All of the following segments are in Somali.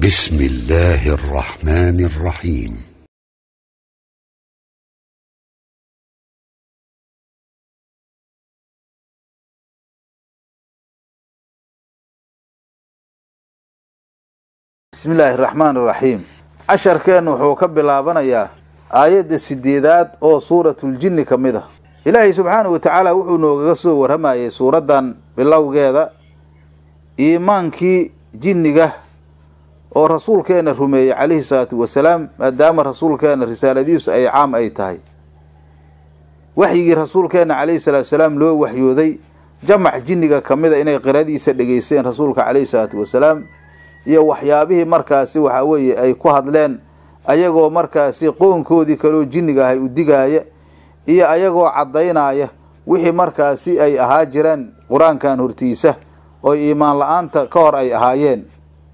بسم الله الرحمن الرحيم bismi illaahi raxmaan iraxiim casharkeennu wuxuu ka bilaabanayaa aayadda sideedaad oo suuratuljinni ka mid ah ilaahay subxaanahu watacaala wuxuu noogaga soo warramayay suuraddan bilowgeeda iimaankii jinniga oo rasuulkeenna rumeeyey calayhi salaatu wasalaam maadaama rasuulkeenna risaaladiisu ay caam ay tahay waxyigii rasuulkeenna calayhi salaatu wasalaam loo waxyooday jamac jinniga ka mida inay qiradiisa dhegeysteen rasuulka calayhi salaatu wasalaam iyo waxyaabihii markaasi waxaa weeye ay ku hadleen ayagoo markaasi qoonkoodii kaloo jinniga ahay u digaaya iyo ayagoo caddaynaya wixii markaasi ay ahaa jireen qur-aankan hortiisa oo iimaan la-aanta ka hor ay ahaayeen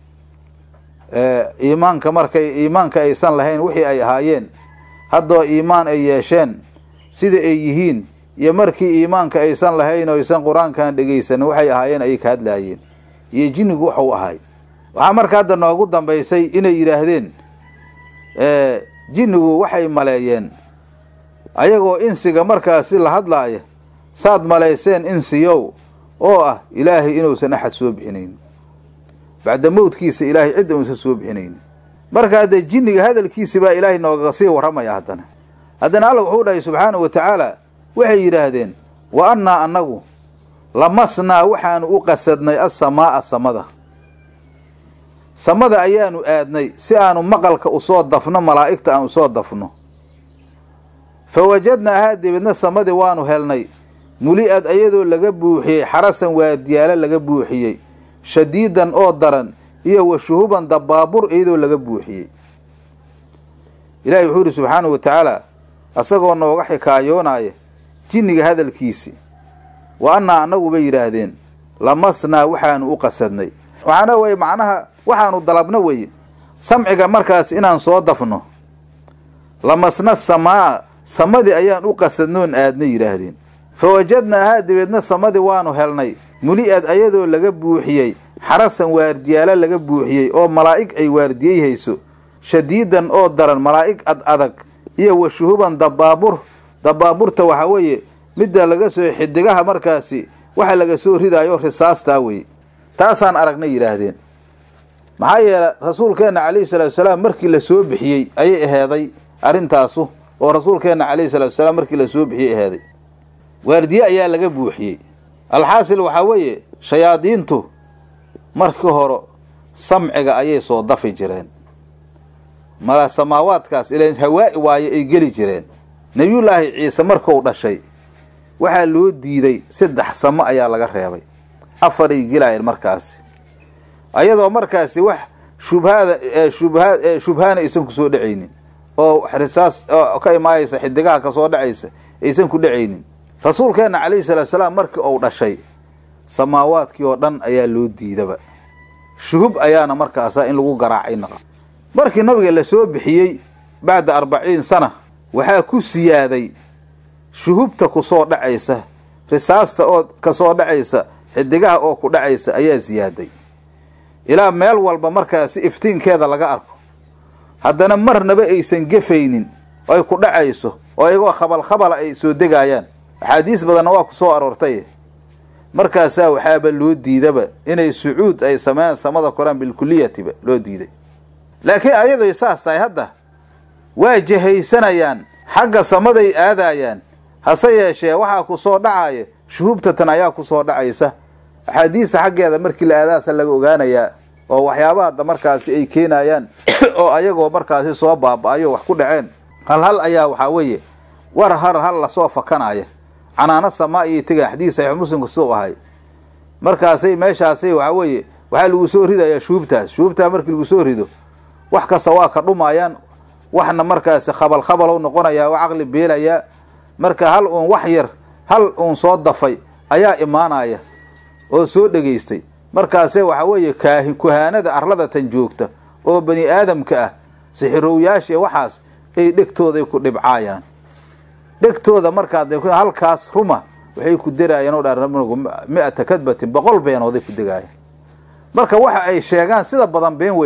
iimaanka markay iimaanka aysan lahayn wixii ay ahaayeen haddoo iimaan ay yeesheen sida ay yihiin iyo markii iimaanka aysan lahayn oo aysan qur-aankan dhegeysanin waxay ahaayeen ayay ka hadlaayeen iyo jinnigu waxuu ahay waxaa marka hadda noogu dambaysay inay yidhaahdeen jinnigu waxay maleeyeen ayagoo insiga markaasi la hadlaaya saad malayseen insiyow oo ah ilaahay inuusan axad soo bixinayn bacda mowdkiisa ilaahay cidda uusan soo bixinaynin marka haddee jinniga hadalkiisi baa ilaahay noogaga sii warramaya haddana haddana alla wuxuu dhahay subxaanahu wa tacaala waxay yidhaahdeen wa annaa annagu lamasnaa waxaanu u qasadnay assamaa'a samada samada ayaanu aadnay si aanu maqalka usoo dafno malaa'igta aan usoo dafno fa wajadnaahaa dibadna samadii waanu helnay muli-ad ayadoo laga buuxiyey xarasan waadiyaalo laga buuxiyey shadiidan oo daran iyo wa shuhuban dabaabur iyadoo laga buuxiyey ilaahay wuxuu yidhi subxaanahu wa tacaala asagoo nooga xikaayoonaya jinniga hadalkiisi wa annaa annagu bay yidhaahdeen lamasnaa waxaanu u qasadnay waxaana weye macnaha waxaanu dalabno weye samciga markaas inaan soo dafno lamasna samaa samadii ayaan u qasadnoon aadna yidhaahdeen fa wajadnaahaa dabeedna samadii waanu helnay muli-ad ayadoo laga buuxiyey xarasan waardiyaalo laga buuxiyey oo malaa'ig ay waardiyey hayso shadiidan oo daran malaa'ig ad adag iyo wa shuhuban dabaabur dabaaburta waxaa weeye midda laga soo xidigaha markaasi waxa laga soo ridaayo risaastaa weye taasaan aragnay yidhaahdeen maxaa yeele rasuulkeenna calayhi salaatu wasalaam markii la soo bixiyey ayay aheeday arrintaasu oo rasuulkeenna calayhi salatu wasalaam markii la soo bixiyey aheeday waardiye ayaa laga buuxiyey alxaasil waxaa weeye shayaadiintu markii hore samciga ayay soo dafi jireen mala samaawaadkaas ilan hawaa'i waaye ay geli jireen nebiyullaahi ciise markuu dhashay waxaa loo diiday saddex samo ayaa laga reebay afaray gelaayeen markaasi ayadoo markaasi wax shubhada shubha shubhaana aysan ku soo dhacaynin oo risaas ka imaayeysa xidigaha kasoo dhacaysa aysan ku dhacaynin rasuulkeenna calayhi salaatu salaam markii uu dhashay samaawaadkii oo dhan ayaa loo diidaba shuhub ayaana markaasa in lagu garaacay naqa markii nabiga la soo bixiyey bacda arbaciin sana waxaa ku siyaaday shuhubta ku soo dhacaysa risaasta oo kasoo dhacaysa xidigaha oo ku dhacaysa ayaa siyaaday ilaa meel walba markaasi iftiinkeeda laga arko haddana marnaba aysan gefaynin oo ay ku dhacayso oo iyagoo khabal khabala ay soo degaayaan axaadiis badanna waa ku soo aroortay markaasaa waxaaba loo diidaba inay sucuud ay sameeyaan samada koraan bilkuliyatiba loo diiday laakiin ayaday saas tahay hadda waa jahaysanayaan xagga samaday aadaayaan hase yeeshee waxaa ku soo dhacaya shuhubtatan ayaa ku soo dhacaysa axaadiista xaggeeda markii la aadaasa laga ogaanayaa oo waxyaabaha markaasi ay keenayaan oo ayagoo markaasi soo baaba-ayo wax ku dhaceen hal hal ayaa waxaa weeye war har hal lasoo fakanaya canaano samaa iyo tegaan xadiis saxiix muslimka siduu ahay markaasay meeshaasay waxaa weeye waxaa lagu soo ridayaa shuhubtaas shuhubtaa markii lagu soo rido wax kasta waa ka dhumayaan waxna markaasi khabal khabalow noqonayaa oo caqli beelayaa marka hal uun wax yar hal uun soo dafay ayaa imaanaya oo soo dhegaystay markaase waxaa weeye kaahi kuhaanada arladatan joogta oo bani aadamka ah sixirowyaasha waxaas ay dhegtooday ku dhibcaayaan dhegtooda markaad halkaas ruma waxay ku deraayeen oo dhan mi-ata kadbatin boqol beenooday ku degaayeen marka waxa ay sheegaan sida badan been weeye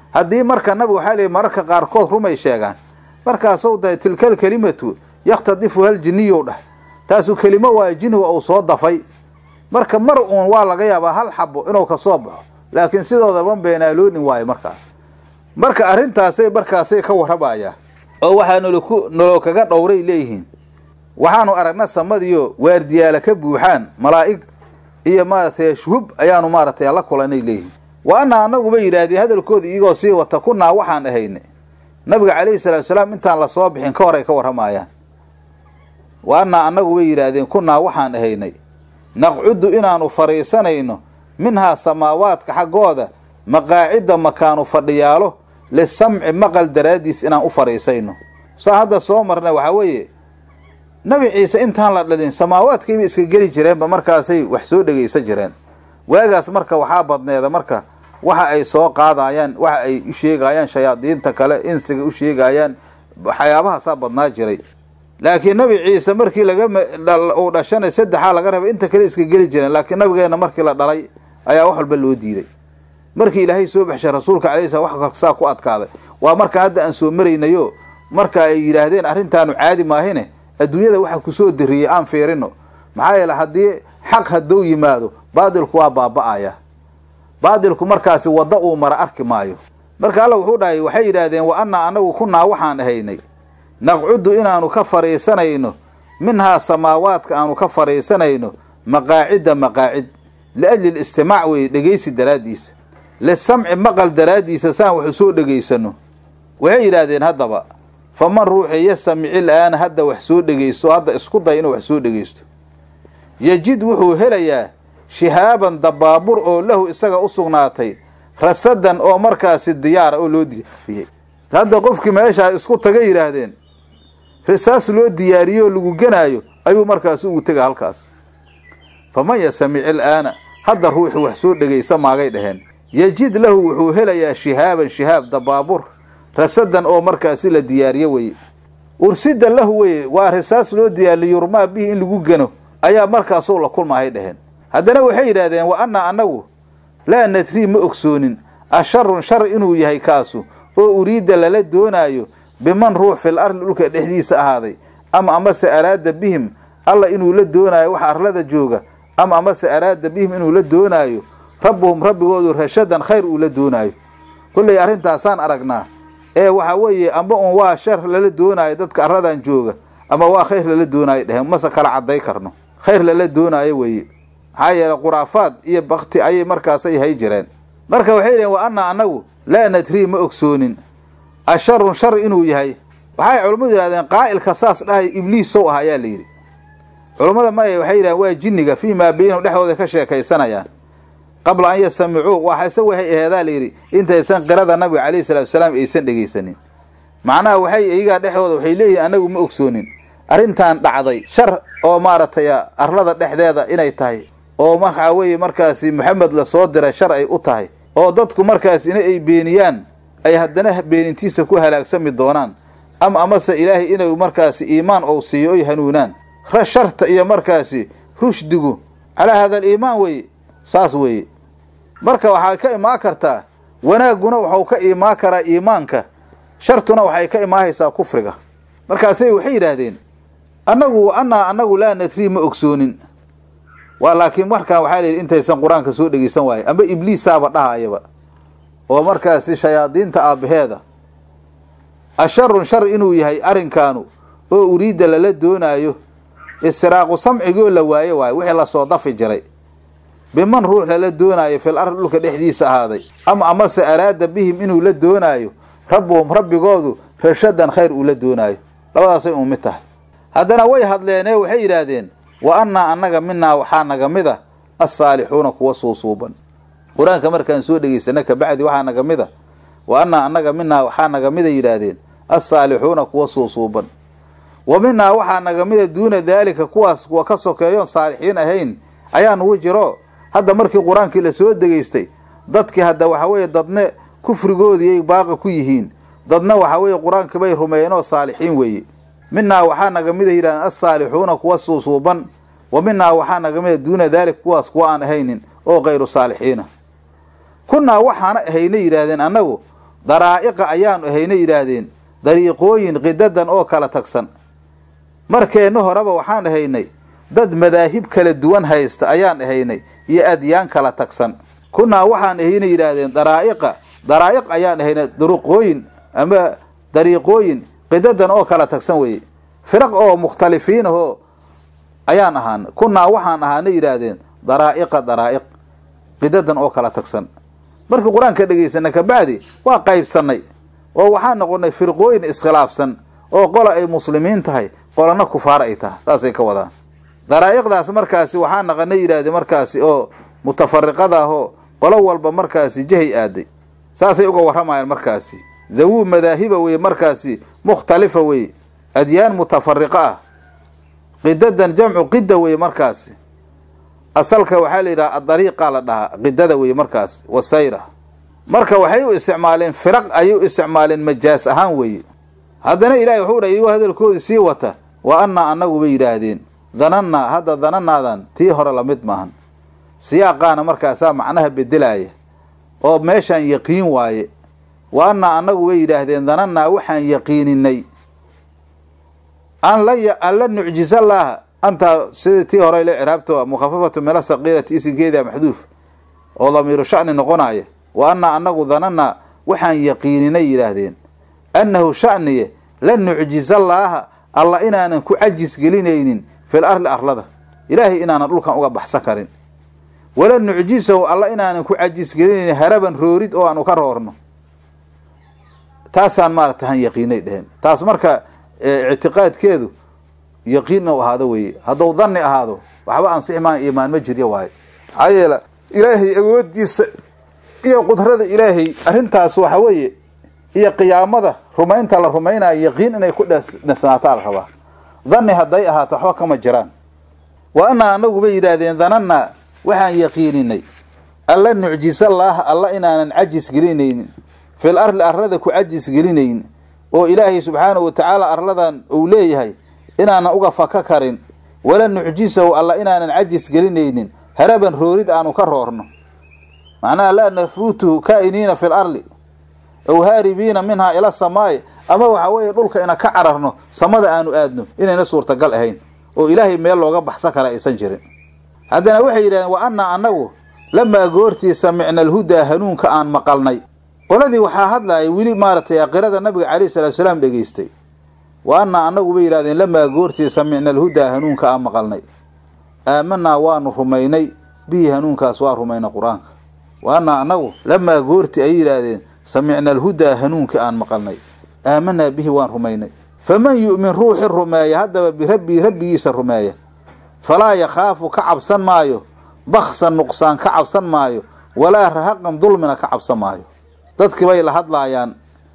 haddii marka nabigu waxaa leeyihi mararka qaarkood rumay sheegaan markaasou dahay tilkal kelimatu yakhtadifu hal jinniyow dhah taasu kelimo waayo jinniga uu soo dafay marka mar uun waa laga yaabaa hal xabo inuu ka soo baxo laakiin sidoodaban beenaaloonin waayo markaas marka arrintaasay markaasay ka warramayaan oo waxaa nolku nolol kaga dhowray leeyihiin waxaanu aragna samadiyo waardiyaala ka buuxaan malaa'ig iyo maaragtay shuhub ayaanu maaragtay la kulanay leeyihiin wa anna annaguba yidhaahdeen hadalkooda iyagoo sii wata kunaa waxaan ahayne nabiga calayhi salaatu salaam intaan lasoo bixin ka hor ay ka warramayaan wa annaa annagu bay yidhaahdeen kunaa waxaan ahaynay naqcudu inaanu fadhiisanayno minhaa samaawaadka xaggooda maqaacidda makaanu fadhiyaalo lisamci maqal daraaddiis inaan u fadhiisayno saa hadda soo marna waxaa weeye nabi ciise intaan la dhalin samaawaadkiibay iska geli jireenba markaasay wax soo dhegaysan jireen waagaas marka waxaa badneeda marka waxa ay soo qaadayaan waxa ay u sheegayaan shayaadiinta kale insiga u sheegayaan waxyaabahaasaa badnaa jiray laakiin nabi ciise markii laga uu dhashanay saddexaa laga rabay inta kale iska geli jireen laakiin nabigeenna markii la dhalay ayaa wax walba loo diiday markii ilaahay soo baxshay rasuulka alayhi salam wax saa ku adkaaday waa marka hadda aan soo maraynayo marka ay yidhaahdeen arrintaanu caadi maahine adduunyada waxa kusoo diriyey aan fiirino maxaa yeele haddii xaq hadduu yimaado baadilku waa baaba'aya baadilku markaasi wadda uu mara arki maayo marka alla wuxuu dhahay waxay yidhaahdeen wa annaa annagu kunaa waxaan ahaynay naqcudu inaanu ka fadhiisanayno minhaa samaawaadka aanu ka fadhiisanayno maqaacidda maqaacid liajli listimaac weeye dhegaysi daraaddiisa lisamci maqal daraaddiisa saan waxu soo dhegaysano waxay yidhaahdeen haddaba faman ruuxii yastamici la'aana hadda wax soo dhegaysto hadda isku day inuu wax soo dhegaysto yejid wuxuu helayaa shihaaban dabaabur oo lahu isaga u sugnaatay rasadan oo markaasi diyaara oo loo diyaariyey hadda qofkii meeshaa isku taga yidhaahdeen risaas loo diyaariyo lagu genaayo ayuu markaas ugu tega halkaas faman yastamici la'aana hadda ruuxii wax soo dhegaysa maagay dhaheen yejid lahu wuxuu helayaa shihaaban shihaab dabaabur rasadan oo markaasi la diyaariyo weye ursida lahu weye waa risaas loo diyaariyo yurmaa bihi in lagu geno ayaa markaasuu la kulmaahay dhaheen haddana waxay yidhaahdeen wa annaa annagu laa nadrii ma ogsoonin asharun shar inuu yahay kaasu oo uriidda lala doonaayo biman ruux fil arli dhulka dhexdiisa ahaaday ama amase araada bihim alla inuu la doonaayo waxa arlada jooga ama amase araada bihim inuu la doonaayo rabbuhum rabbigoodu rashadan khayr uu la doonaayo kolley arrintaasaan aragnaa ee waxaa weeye amba un waa shar lala doonaayo dadka arladan jooga ama waa khayr lala doonaayo dheheen mase kala cadday karno khayr lala doonaayo weeye maxaa yeele khuraafaad iyo bakti ayay markaasay hay jireen marka waxay dhaheen wa annaa annagu laa nadrii ma ogsoonin asharun shar inuu yahay waxay culammadu yidhahdeen qaa'ilka saas dhahay ibliisow ah ayaa la yidhi culammada maya waxay yidhahdeen waa jinniga fii maa beynahum dhexdooda ka sheekaysanayaan qabla an yasamicuu waxa isagu waxay aheedaa la yidhi intaysan qirada nabiga calayhi salatu wasalaam aysan dhegaysanin macnaha waxay iyagaa dhexdooda waxay leeyihiin annagu ma ogsoonin arrintan dhacday shar oo maaragtay arlada dhexdeeda inay tahay oo markaa weeye markaasi maxamed lasoo diray shar ay u tahay oo dadku markaas ina ay beeniyaan ay haddana beenintiisa ku halaagsami doonaan ama amase ilaahay inay markaasi iimaan ou siiyo oy hanuunaan sharta iyo markaasi rushdigu calaa hada aliimaan weeye saas weeye marka waxay ka imaan kartaa wanaagguna waxau ka imaan karaa iimaanka shartuna waxay ka imaahaysaa kufriga markaasay waxay yidhaahdeen annagu annaa annagu laa nadrii ma ogsoonin waa laakiin markaan waxaa layidhi intaysan qur-aanka soo dhegeysan waaye amba ibliisaaba dhahayaba oo markaasi shayaadiinta aabbaheeda asharun shar inuu yahay arrinkaanu oo uriidda lala doonaayo istiraaqu samcigoo la waayo waayo wixii lasoo dafi jiray biman ruux lala doonaayo fil ardi dhulka dhexdiisa ahaaday ama amase araada bihim inuu la doonaayo rabbuhum rabbigoodu rashadan khayr uu la doonaayo labadaasay un mid tahay haddana way hadleenee waxay yidhaahdeen wa annaa annaga minaa waxaa naga mid a assaalixuuna kuwa suusuuban qur-aanka markaan soo dhegaysana kabacdi waxaa naga mid a wa annaa annaga minaa waxaa naga mida yidhaahdeen assaalixuuna kuwa suusuuban wa minaa waxaa naga mida duuna daalika kuwaas kuwa ka sokeeyoon saalixiin ahayn ayaa nugu jiro hadda markii qur-aankii lasoo degaystay dadkii hadda waxaa weeye dadne kufrigoodiiyay baaqa ku yihiin dadna waxaa weeye qur-aankii bay rumeeyeen oo saalixiin weeye minaa waxaa naga mida yidhahdeen assaalixuuna kuwa suusuuban wa minaa waxaa naga mida duuna daalika kuwaas kuwa aan ahaynin oo kayru saalixiina kunaa waxaana ahayna yidhaahdeen annagu daraa'iqa ayaanu ahayna yidhaahdeen dariiqooyin qidadan oo kala tagsan markeenna horeba waxaan ahaynay dad madaahib kala duwan haysta ayaan ahaynay iyo adyaan kala tagsan kunaa waxaan ahayna yidhaahdeen daraa'iqa daraa'iq ayaan ahaynay duruqooyin ama dariiqooyin qidadan oo kala tagsan weye firaq oo mukhtalifiin ahoo ayaan ahaana kunaa waxaan ahaana yidhaahdeen daraa'iqa daraa'iq qidadan oo kala tagsan markii qur-aanka dhegaysana kabacdi waa qaybsannay oo waxaan noqonay firqooyin iskhilaafsan oo qola ay muslimiin tahay qolana kufaar ay tahay saasay ka wadaan daraa'iqdaas markaasi waxaa naqana yidhahdeen markaasi oo mutafariqada ahoo qolo walba markaasi jahay aaday saasay uga warramayaan markaasi dawuu madaahiba weye markaasi mukhtalifa weye adyaan mutafariqa ah qidadan jamcu qida weye markaasi asalka waxaa la yidhaha adariiqa la dhahaa qidada weye markaas wasayra marka waxay u isticmaaleen firaq ayay u isticmaaleen majaas ahaan weeye haddana ilahay wuxuu dhahay iyagoo hadalkooda sii wata wa annaa annagu bay yidhaahdeen danannaa hadda dananaadan tii hore lamid maahan siyaaqaana markaasaa macnaha bedelaaya oo meeshaan yaqiin waaye wa annaa annagu bay yidhaahdeen danannaa waxaan yaqiininay an la an la nucjizallaaha antaa sidii tii hore ile ciraabto mukhafafatu mila saqiirati isinkeedaa maxduuf oo damiiru sha'ni noqonaya wa annaa annagu danannaa waxaan yaqiininay yidhaahdeen annahu sha'niye la nucjizallaaha alla inaanan ku cajis gelinaynin fil arli arlada ilaahay inaanan dhulkan uga baxsan karin wala nucjisahu alla inaanan ku cajis gelinaynin haraban roorid oo aanu ka roorno taasaan maarata han yaqiinay dheheen taas marka ictiqaadkeedu yaqiin u ahaado weye hadduu danni ahaado waxba ansixi maan iimaan ma jiryo waayo maxaa yeele ilaahay awoodiisa iyo qudrada ilaahay arrintaas waxa weeye iyo qiyaamada rumaynta la rumaynayo yaqiin inay ku dhisnaataa la rabaa danni hadday ahaato waxba kama jiraan wa annaa annagu bay yidhaahdeen danannaa waxaan yaqiininay alla nucjisallaaha alla inaanan cajis gelinaynin fil arli arlada ku cajis gelinayn oo ilaahay subxaanahu watacaala arladan uu leeyahay inaanan uga faka karin wala nucjisahu alla inaanan cajis gelinaynin haraban roorid aanu ka roorno macnaha laa nafuutuhu kaa'iniina fil arli ow haaribiina minhaa ila samaa'i ama waxa weeye dhulka ina ka cararno samada aanu aadno inayna suurtagal ahayn oo ilaahay meel looga baxsan kara aysan jirin haddana waxay yidhahdeen wa annaa annagu lamaa goortii samicna alhudaa hanuunka aan maqalnay qoladii waxaa hadlaaya weli maaragtay aqirada nabiga calayhi salatu salaam dhegaystay wa annaa annagu bay yidhahdeen lamaa goortii samicna alhudaa hanuunka aan maqalnay aamanaa waanu rumaynay bihi hanuunkaas waa rumaynay qur-aanka wa annaa annagu lamaa goortii ay yidhaahdeen samicna alhudaa hanuunka aan maqalnay aamanaa bihi waan rumaynay faman yu'min ruuxi rumeeya haddaba birabbii rabbigiisa rumeeya falaa yakhaafu ka cabsan maayo baksan nuqsaan ka cabsan maayo walaa rahaqan dulmina ka cabsan maayo dadkii bay la hadlaayaan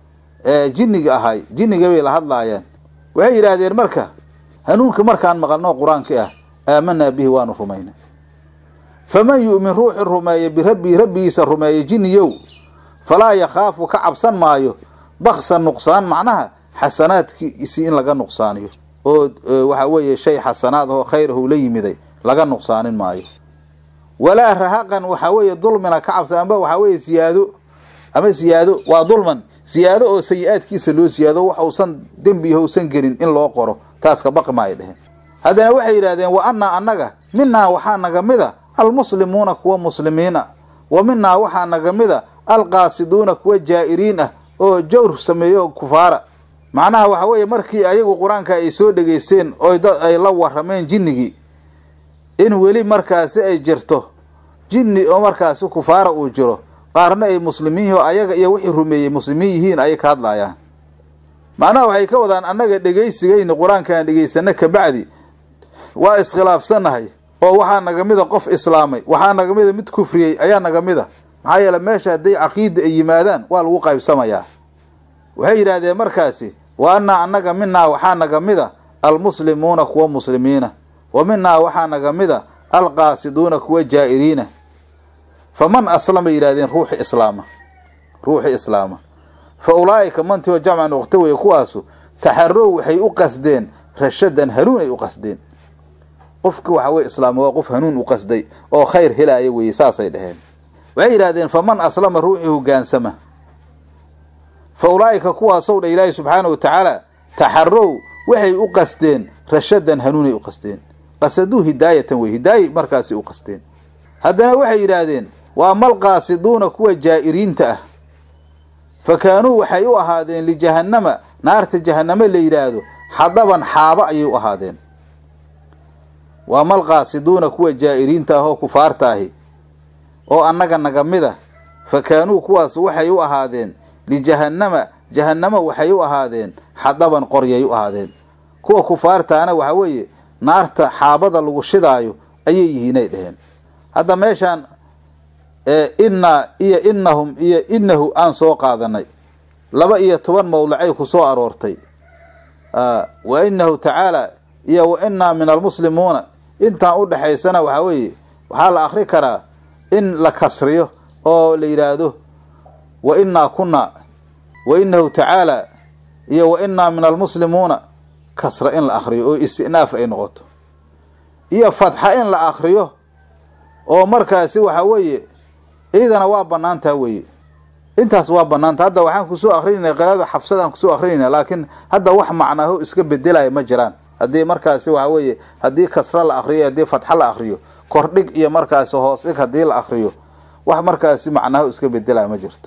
jinniga ahay jinniga bay la hadlaayaan waxay yidhaahdeen marka hanuunka markaan maqalno qur-aanka ah aamanaa bihi waanu rumaynay faman yu'min ruuxi rumeeya birabbii rabbigiisa rumeeya jinniyow falaa yakhaafu ka cabsan maayo baksan nuqsaan macnaha xasanaadkiisii in laga nuqsaaniyo oo waxa weeye shay xasanaad oo khayrahu la yimiday laga nuqsaanin maayo walaa rahaqan waxaa weeye dulmina ka cabsan amba waxaa weeye siyaado ama siyaado waa dulman siyaado oo sayi-aadkiisa loo siyaado wax uusan dembi uusan gelin in loo qoro taas ka baqi ma ay dheheen haddana waxay yidhahdeen wa annaa annaga minaa waxaa naga mida almuslimuuna kuwa muslimiina wa minaa waxaa naga mida alqaasiduuna kuwa jaa'iriin ah oo jawr sameeyo kufaara macnaha waxa weeye markii ayagu qur-aanka ay soo dhegaysteen oo ay la warameen jinnigii in weli markaasi ay jirto jinni oo markaasi kufaara uu jiro qaarna ay muslimiin yihiin oo ayaga iyo wixii rumeeyey muslimiin yihiin ayay ka hadlaayaan macnaha waxay ka wadaan annaga dhegaysigayni qur-aankaan dhegaysana kabacdi waa iskhilaafsanahay oo waxaa naga mida qof islaamay waxaa naga mida mid kufriyey ayaa naga mida maxaa yeele meesha hadday caqiida ay yimaadaan waa lagu qaybsamayaa waxay yidhaahdeen markaasi wa annaa annaga minaa waxaa naga mida almuslimuuna kuwa muslimiina wa minaa waxaa naga mida alqaasiduuna kuwa jaa'iriina faman aslama yidhahdeen ruuxi islaama ruuxi islaama fa ulaa'ika mantioo jamca noqto weye kuwaasu taxarow waxay u qasdeen rashadan hanuun ay u qasdeen qofki waxa weye islaama waa qof hanuun u qasday oo khayr helaaya weye saasay dhaheen waxay yidhahdeen faman aslama ruuxii hogaansama fa ulaa'ika kuwaasow dha ilaahi subxaana wa tacaala taxarow waxay u qasdeen rashadan hanuunay u qasdeen qasaduu hidaayatan wey hidaaye markaasi u qasdeen haddana waxay yidhaahdeen waa malqaasiduuna kuwa jaa'iriinta ah fa kaanuu waxay u ahaadeen lijahannama naarta jahannamo la yidhaahdo xadaban xaaba ayay u ahaadeen waa malqaasiduuna kuwa jaa'iriinta ah oo kufaarta ahi oo annaga naga mid a fa kaanuu kuwaas waxay u ahaadeen lijahannama jahannamo waxay u ahaadeen xadaban qoryay u ahaadeen kuwa kufaartaana waxaa weeye naarta xaabada lagu shidaayo ayay yihiinay dheheen hadda meeshaan innaa iyo innahum iyo innahu aan soo qaadanay laba iyo toban mawlacay ku soo aroortay wa innahu tacaala iyo wa innaa min almuslimuuna intaan u dhexaysana waxaa weeye waxaa la akri karaa in la kasriyo oo la yidhaahdo wa innaa kunaa wa innahu tacaala iyo wa innaa min almuslimuuna kasra in la akriyo oo istinaaf ay noqoto iyo fatxa in la akriyo oo markaasi waxaa weeye ciidana waa banaantaa weeye intaas waa banaanta hadda waxaan kusoo akrinayna qiraada xafsadaan kusoo akrinayna laakiin hadda wax macnaaho iska bedelaya ma jiraan haddii markaasi waxaa weeye haddii kasra la akriyo haddii fatxa la akriyo kordhig iyo markaasi hoos dhig haddii la akriyo wax markaasi macnaaho iska bedelaya ma jirto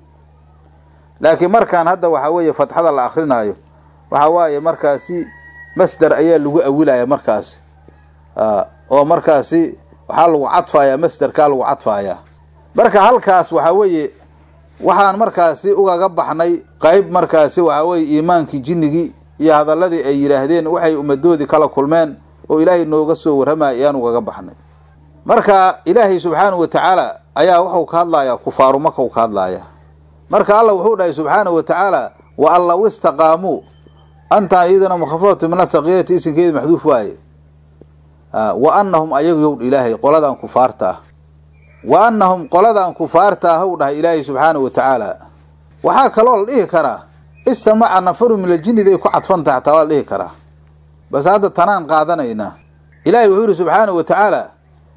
laakiin markaan hadda waxaa weeye fatxada la akrinaayo waxaa waaye markaasi masder ayaa lagu awilaya markaasi oo markaasi waxaa lagu cadfayaa masderkaa lagu cadfayaa marka halkaas waxaa weeye waxaan markaasi ugaga baxnay qeyb markaasi waxaa weeye iimaankii jinnigii iyo hadaladii ay yidhaahdeen waxay ummadoodii kala kulmeen oo ilaahay nooga soo warramaya ayaan ugaga baxnay marka ilaahay subxaanahu wa tacaala ayaa wuxuu ka hadlayaa kufaaru maka u ka hadlayaa marka alla wuxuu dhahay subxaanahu wa tacaala wa an law istaqaamuu antaan iyaduna mukhafafatu min asaqiyati isinkeedi maxduuf waaye wa anahum ayagu yow ilaahay qoladan kufaarta ah wa anahum qoladan kufaarta ah ou dhahay ilaahay subxaanahu wa tacaala waxaa kaloo la dhihi karaa istamaca nafaru min aljinniday ku cadfan tahay xataa waa la dhihi karaa bas hadda tanaan qaadanaynaa ilaahay wuxuu yihi subxaanahu wa tacaala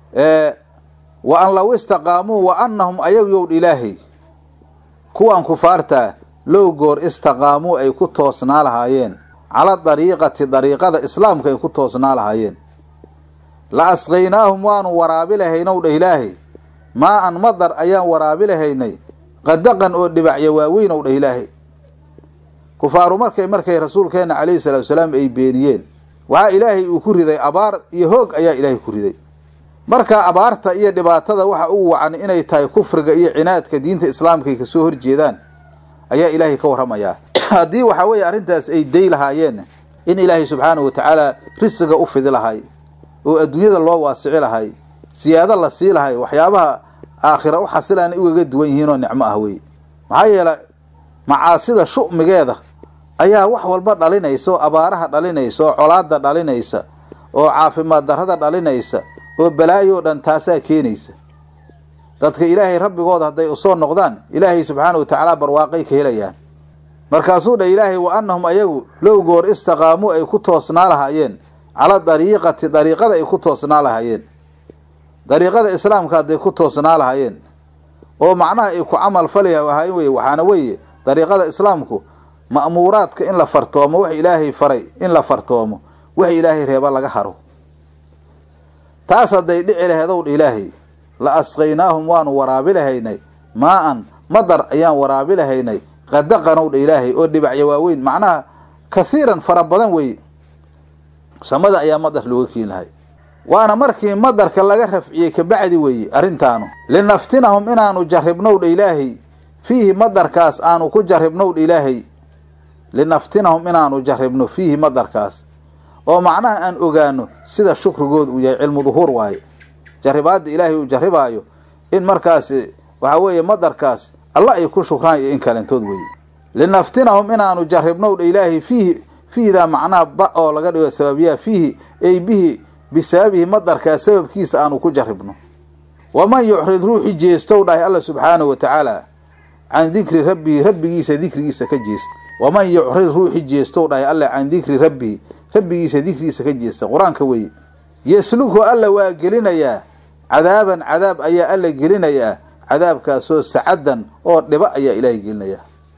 wa an law istaqaamuu wa anahum ayagu yow ilaahay kuwan kufaartaa low goor istaqaamuu ay ku toosnaa lahaayeen cala dariiqati dariiqada islaamka ay ku toosnaa lahaayeen la asqaynaahum waanu waraabi lahaynow dheh ilaahay maa an madar ayaan waraabi lahaynay qadaqan oo dhibacya waaweynow dheh ilaahay kufaaru markay markay rasuulkeenna calayhi salaatu salaam ay beeniyeen waxaa ilaahay uu ku riday abaar iyo hoog ayaa ilaahay ku riday marka abaarta iyo dhibaatada waxa ugu wacan inay tahay kufriga iyo cinaadka diinta islaamka ay kasoo horjeedaan ayaa ilaahay ka warramayaa haddii waxaa weeye arrintaas ay day lahaayeen in ilaahay subxaanahu wa tacaala risiga u fidi lahay oo adduunyada loo waasici lahay siyaado la sii lahay waxyaabaha aakhira u xasilaana ugaga duwan yihiin oo nicmo ah wey maxaa yeele macaasida shu'migeeda ayaa wax walba dhalinaysa oo abaaraha dhalinaysa oo colaada dhalinaysa oo caafimaad darrada dhalinaysa oo balaayo dhan taasaa keenaysa dadka ilaahay rabbigooda hadday usoo noqdaan ilaahay subxaana wa tacaala barwaaqay ka helayaan markaasuu dha ilaahay wa anahum ayagu low goor istaqaamuu ay ku toosnaa lahaayeen cala dariiqati dariiqada ay ku toosnaa lahaayeen dariiqada islaamka hadday ku toosnaa lahaayeen oo macnaha ay ku camal fali ahaayeen weye waxaana weeye dariiqada islaamku ma'muuraadka in la fartoomo wax ilaahay faray in la fartoomo wax ilaahay reeba laga haro taas hadday dhici laheedow dha ilaahay la asqaynaahum waanu waraabi lahaynay maa-an madar ayaan waraabi lahaynay qadaqanow dha ilaahay oo dhibacya waaweyn macnaha kasiiran fara badan weeye samada ayaa madar looga keeni lahay waana markii madarka laga rafciyey kabacdi weeye arrintaanu linaftinahum inaanu jarribnow dha ilaahay fiihi madarkaas aanu ku jarribnow dha ilaahay linaftinahum inaanu jarribno fiihi madarkaas oo macnaha aan ogaano sida shukrigooda uu yahay cilmu duhuur waaye jarribaadda ilaahay uu jarribaayo in markaas waxaa weeye madarkaas alla ay ku shukraan iyo in kalentood weeye linaftinahum inaanu jarribnow dha ilaahay fiihi fiihdaa macnaha ba oo laga dhigo sababiyaha fiihi ay bihi bisababihi madarkaas sababkiisa aanu ku jarribno waman yucrid ruuxi jeestow dhahay alla subxaanahu wa tacaala can dikri rabbihi rabbigiisa dikrigiisa ka jeesta waman yucrid ruuxi jeestow dhahay alla can dikri rabbihi rabbigiisa dikrigiisa ka jeesta qur-aanka weeye yeslughu alla waa gelinayaa cadaaban cadaab ayaa alla gelinayaa cadaabkaasoo sacadan oo dhiba ayaa ilaahay gelinayaa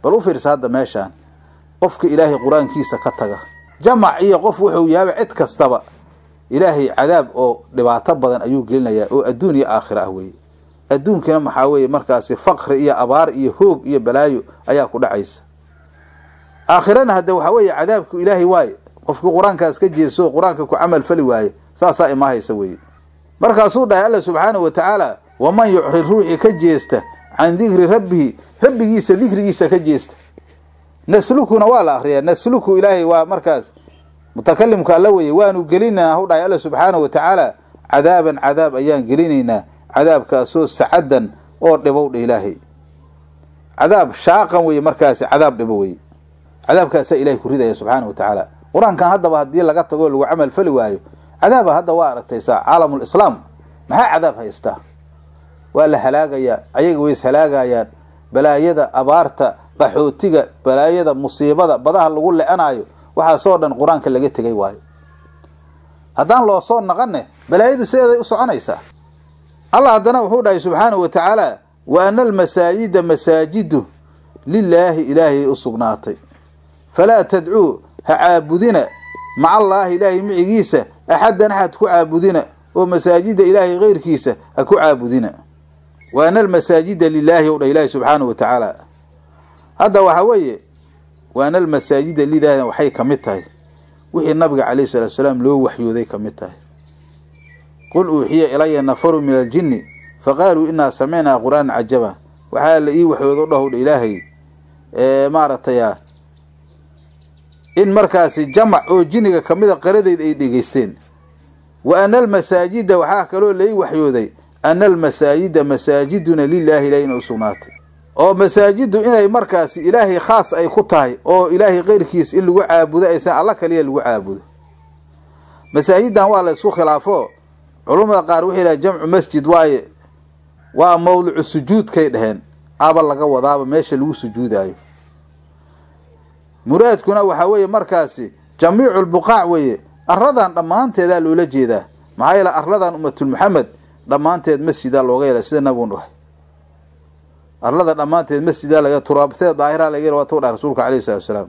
bal u fiirsa hadda meeshaan qofka ilaahay qur-aankiisa ka taga jamac iyo qof wuxuu yaaba cid kastaba ilaahay cadaab oo dhibaato badan ayuu gelinayaa oo adduun iyo aakhira ah weeye adduunkana maxaa weeye markaasi faqri iyo abaar iyo hoog iyo balaayo ayaa ku dhacaysa aakhirana hadde waxaa weeye cadaabku ilaahay waaye qofkii qur-aankaas ka jeeso qur-aanka ku camal fali waaye saasaa imaahaysa weeye markaasuu dhahay alla subxaanahu wa tacaala waman yucrid ruuxii ka jeesta can dikri rabbihi rabbigiisa dikrigiisa ka jeesta naslukuna waa la akriyaa nasluku ilaahay waa markaas mutakalimka alla weye waanu gelinaynaa hu dhahay alla subxaanahu wa tacaala cadaaban cadaab ayaan gelinaynaa cadaabkaasoo sacadan oo dhibow dha ilaahay cadaab shaaqan weye markaasi cadaab dhibo weye cadaabkaasaa ilahay ku ridaya subxaana wa tacaala qur-aankan haddaba haddii laga tago lagu camal fali waayo cadaaba hadda waa aragtaysaa caalamulislaam maxaa cadaab haystaa waa la halaagayaa ayaga way is halaagayaan balaayada abaarta qaxootiga balaayada musiibada badaha lagu le-anaayo waxaasoo dhan qur-aanka laga tegay waayo haddaan loo soo naqanne balaayadu sideeday u soconaysaa allah haddana wuxuu dhahay subxaanahu wa tacaala wa ana almasaajida masaajidu lilaahi ilaahiyay u sugnaatay falaa tadcuu ha caabudina maca allaahi ilaahay micigiisa axaddan axad ku caabudina oo masaajida ilaahay keyrkiisa ha ku caabudina wa ana almasaajida lilaahi ow dha ilaahi subxaanahu wa tacaala hadda waxaa weeye wa ana almasaajida lilaahina waxay ka mid tahay wixii nabiga calayhi salaatu salaam loo waxyooday ka mid tahay qul uuxiya ilaya nafaru min aljinni faqaaluu inaa samicnaa qur'aanan cajaba waxaa la ii waxyoodo dhahow dha ilaahay maaragtaya in markaasi jamac oo jinniga kamida qaradeyd ay dhegeysteen wa ana almasaajida waxaa kaloo lai waxyooday ana almasaajida masaajiduna lilaahi ilahi inay u sugnaatay oo masaajiddu inay markaasi ilaahay khaas ay ku tahay oo ilaahay keyrkiis in lagu caabudo aysan alla kaliya lagu caabudo masaajidan waa la isku khilaafo culummada qaar waxay dhahen jamcu masjid waaye waa mawdicu sujuudkay dhaheen aba laga wadaaba meesha lagu sujuudaayo muraadkuna waxaa weeye markaasi jamiicu lbuqaac weeye aradan dhammaanteedaa loola jeedaa maxaa yeele arladan ummatul maxamed dhammaanteed masjidaa looga yeela sida nabigun dhahay arlada dhammaanteed masjidaa laga turaabteed daahira laga yel waatu dhahay rasuulka calayhi salatu salaam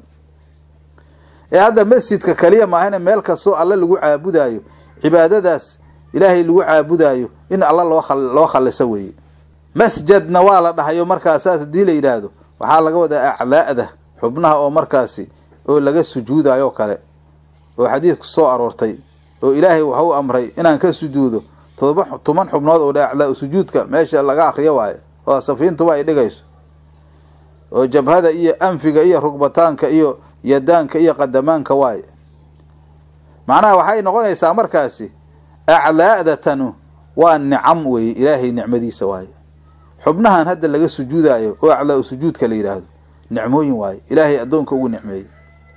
ee hadda masjidka kaliya maahane meel kastoo alle lagu caabudaayo cibaadadaas ilaahay lagu caabudaayo in alla loo loo khaliso weeye masjadna waa la dhahayo markaas saas haddii la yidhaahdo waxaa laga wadaa acdaa'da xubnaha oo markaasi oo laga sujuudayo kale oo xadiidku soo aroortay oo ilaahay waxau amray inaan ka sujuudo todoba toban xubnood oo dha acdaa sujuudka meesha laga akriyo waayo oo safiintuba ay dhigayso oo jabhada iyo anfiga iyo rugbataanka iyo yadaanka iyo qadamaanka waaye macnaha waxay noqonaysaa markaasi acdaa'datanu waa nicam weeye ilaahay nicmadiisa waaye xubnahan hadda laga sujuudayo oo acdaa sujuudka la yidhaahdo nicmooyin waaye ilaahay addoonka ugu nicmeeyey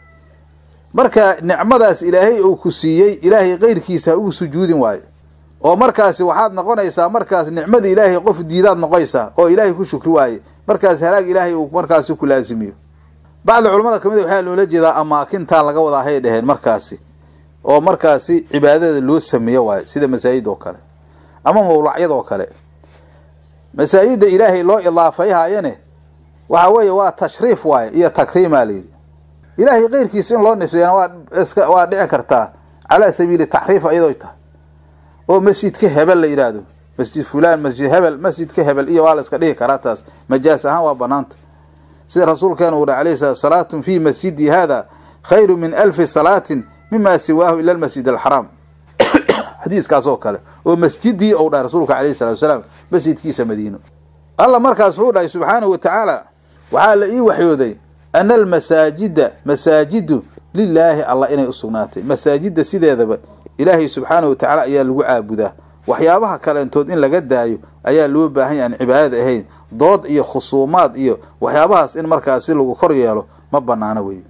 marka nicmadaas ilaahay uu ku siiyey ilaahay keyrkiisa ha ugu sujuudin waayo oo markaasi waxaad noqonaysaa markaas nicmada ilaahay qof diidaad noqonaysaa oo ilaahay ku shukri waaye markaas halaag ilaahay uu markaasi ku laasimiyo bacdi culamada kamid waxaa loola jeedaa amaakintaa laga wadaa hay dheheen markaasi oo markaasi cibaadada loo sameeyo waayo sida masaajid oo kale ama mawlacyad oo kale masaajida ilaahay loo idaafayhaayane waxa weeye waa tashriif waaye iyo takriimaa layidhi ilaahay keyrkiisa in loo nisbeeyana waa iska waa dhici kartaa calaa sabiili taxriif iyadoo tahay oo masjidka hebel la yidhaahdo masjid fulaan masjid hebel masjidka hebel iyo waa la iska dhigi karaa taas majaas ahaan waa banaanta sida rasuulkeena uu dhaha alayhi salaatu salaatun fii masjidi hada khayru min alfi salaatin mima siwaahu ila almasjid alxaraam xadiiskaas oo kale oo masjidii ou dhahay rasuulka alayhi salatu salaam masjidkiisa madiino alla markaas wuxuu dhahay subxaanahu wa tacaala waxaa la ii waxyooday ana almasaajida masaajidu lilaahi allah inay u sugnaatay masaajida sideedaba ilaahay subxaanahu wa tacaala ayaa lagu caabudaa waxyaabaha kaleentood in laga daayo ayaa loo baahan ya aan cibaadada ahayn dood iyo khusuumaad iyo waxyaabahaas in markaasi lagu kor yeelo ma banaano wey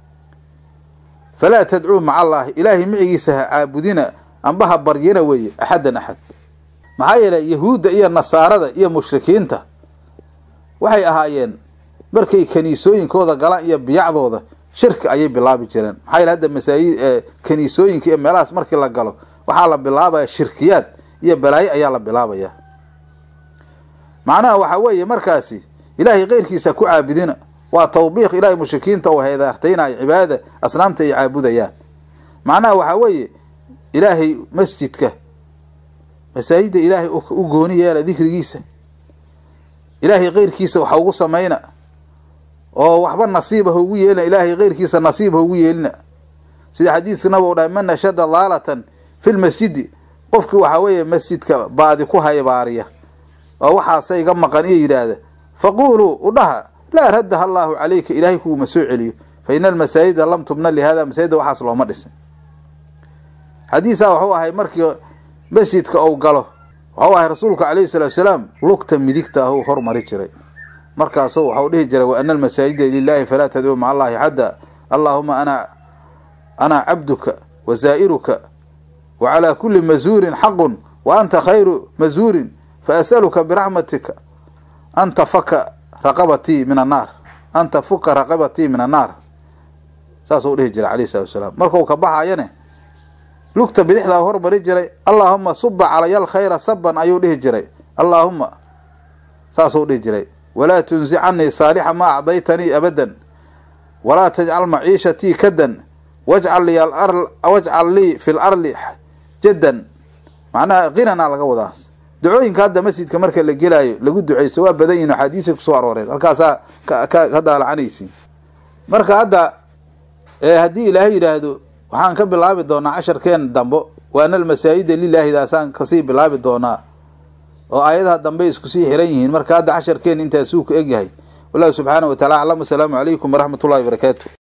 falaa tadcuu maca allaahi ilaahay micigiisa ha caabudina amba ha baryina weeye axaddan axad maxaa yeelay yahuudda iyo nasaarada iyo mushrikiinta waxay ahaayeen markay kaniisooyinkooda galaan iyo biyacdooda shirki ayay bilaabi jireen maxaa yeele hadda masaajid kaniisooyinka iyo meelahaas markii la galo waxaa la bilaabaya shirkiyaad iyo balaayo ayaa la bilaabaya macnaha waxaa weeye markaasi ilaahay keyrkiisa ku caabudina waa tawbiiq ilaahay mushrikiinta oo heedaartaynayo cibaadada asnaamta ay caabudayaan macnaha waxaa weeye ilaahay masjidka masaajidda ilaahay u gooni yeela dikrigiisa ilaahay keyrkiisa waxa ugu samayna oo waxba nasiiba haugu yeelina ilaahay keyrkiisa nasiib haugu yeelina sida xadiidka nabig u dhahay man nashada daalatan fi lmasjidi qofkii waxaa weeye masjidka baadi ku haybaariya oo waxaasa iga maqan iyo yidhaahda faquuluu udhaha laa raddaha allaahu calayka ilaahay kuuma soo celiyo fa ina almasaajida lam tubna lihada masaajidda waxaas looma dhisin xadiisaa wuxuu ahay markii masjidka ou galo waxau ahay rasuulka calayhi salaatu salaam lugta midigta ah uu hormari jiray markaasuu waxau dhihi jiray wa ana almasaajida lilaahi falaa tadcuu maca allahi xadda allaahuma ana ana cabduka wa zaa'iruka wa calaa kulli masuurin xaqun wa anta khayru masuurin fa as'aluka biraxmatika an tafaka raqabatii min annaar an tafuka raqabatii min annaar saasuu dhihi jiray calayhi salatu salaam markuu ka baxayane lugta bidixdaa hormari jiray allaahuma suba calaya alkhayra saban ayuu dhihi jiray allaahuma saasuu dhihi jiray walaa tunsi canii saalixa maa acdaytanii abadan walaa tajcal maciishatii kadan wajcal lii wajcal lii fi larli jaddan macnaha qinana laga wadaas ducooyinka hadda masjidka marka la gelaayo lagu duceyso waa badan yihin axaadiisa kusoo arooreen halkaasaa ka daalacanaysi marka hadda haddii ilaahay yidhaahdo waxaan ka bilaabi doonaa casharkeen dambo waana almasaajida lilaahidaasaan kasii bilaabi doonaa oo aayadaha dambe isku sii xiran yihiin marka hadda casharkeen intaasuu ku egyahay wallahu subxaana wa tacala aclam asalaamu calaykum waraxmat ullahi barakaatu